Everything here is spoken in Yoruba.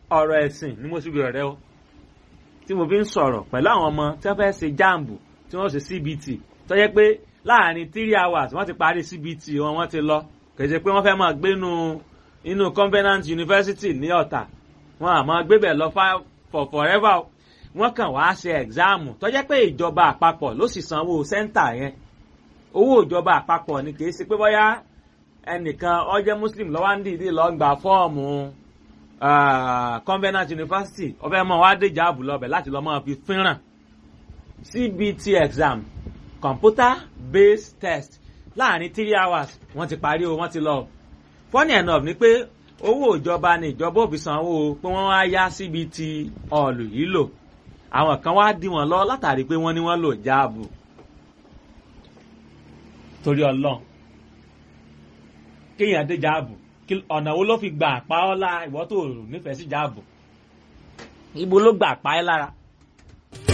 ọ̀rọ̀ ẹ̀sìn ni mo ti bẹ̀rẹ̀ rẹ o tí mo fi ń sọ̀rọ̀ pẹ̀lú àwọn ọmọ tí wọ́n fẹ́ ṣe jáàmbù tí wọ́n ṣe CBT tó yẹ pé láàrin three hours wọ́n ti parí CBT wọn wọ́n ti lọ kì í ṣe pé wọ́n fẹ́ máa gbé inú inú Covenant University ní Ọ̀tà wọn àmọ́ gbébẹ̀ lọ for forever wọ́n kàn wá ṣe ẹ̀gzáàmù tó jẹ́ pé ìjọba àpapọ̀ ló sì sanwó sẹ́ńtà yẹn owó ìjọba àpapọ̀ ni kì í ṣe pé bóyá ẹnìkan ó jẹ́ Muslim ló wá ń dìídì lọ gba fọ́ọ̀mù Covenant University ó fẹ́ mọ̀ wá dé jáàbù lọ́bẹ̀ láti lọ́ máa fi fínràn CBT exam computer based test láàrin three hours wọ́n ti parí o wọ́n ti lọ funny enough ni pé owó ìjọba ni ìjọba ò fi sanwó pé wọ́n wá yá CBT ọ̀lù yìí lò àwọn kan wá dí wọn lọ látàrí pé wọ́n ní wọ́n lò jáàbù torí ọlọ́run kéèyàn dé jáàbù ọ̀nà wo ló fi gbà pa ọ́ lára ìwọ́ tó nífẹ̀ẹ́ sí jáàbù ibo ló gbà pa ẹ́ lára